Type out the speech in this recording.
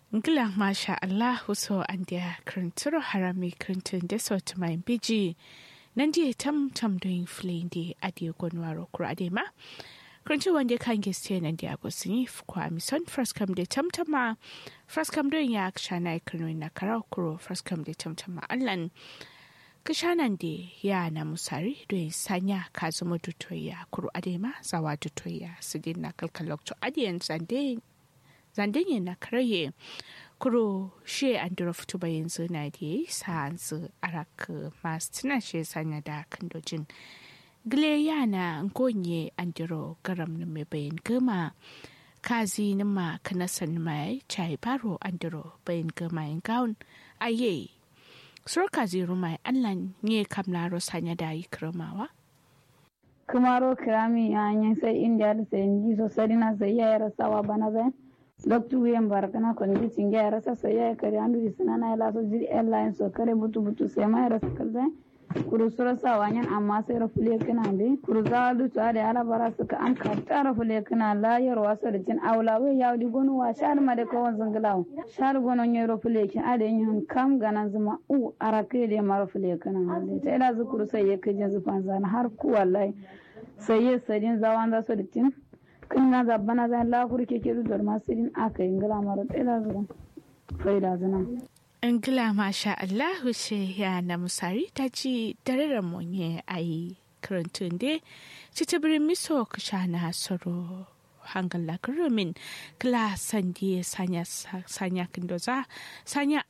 Ngila masha Allah so an dia krinturo harami krintin de so to my biji. Nandi tam tam doing fleeing di adi gonwaro kura ade ma. Krintu wande kan geste nan dia go sini kwa mison first come de tam tama. First come doing ya kshana ikrino na karau kuro first come de tam tama allan. Kishanan de ya na musari doing sanya kazumo dutoya kuro ade ma zawa dutoya sidin na kalkalok to adiyan zande zandanye na karaye kuro she an dura fito ba yanzu na da yi sa'ansu arak masu tuna she sanya da kandojin gile yana ngonye an duro garam na mai bayan gama kazi na ma kanasan mai chai baro an duro bayan gama yin gawun aye sur kazi rumai allan ne kamlaro sanya da yi kiramawa kumaro kirami yanyin sai india da sai ndi so sadina sai ya rasawa bana zai loktu wiyen barakana kon ji tinge ara sa ya kare andu disana na la so jiri airline so kare butu butu sai mai rasa kalzai kuru sura sa wanyan amma sai rafule kana be kuru za du to da ala bara suka an ka ta rafule kana la yarwa so da jin aula we yawdi gonu wa shar ma da kawon zangalaw shar gono nye rafule kin ade yin kam ganan zuma u arake da ma rafule kana ta ila zukuru sai ya kajin zufan zan har ku wallahi sai ya sadin zawan za so da tin kan na zabbana zan lafur ke ke dudar masu yin aka yi ngila mara tsira zuwa faida zina. Ngila masha Allahu ce ya na musari ta ci dararen monye a yi karantun de ci ta birin miso ka sha na soro hangal la karumin kila sandi sanya sanya kindoza sanya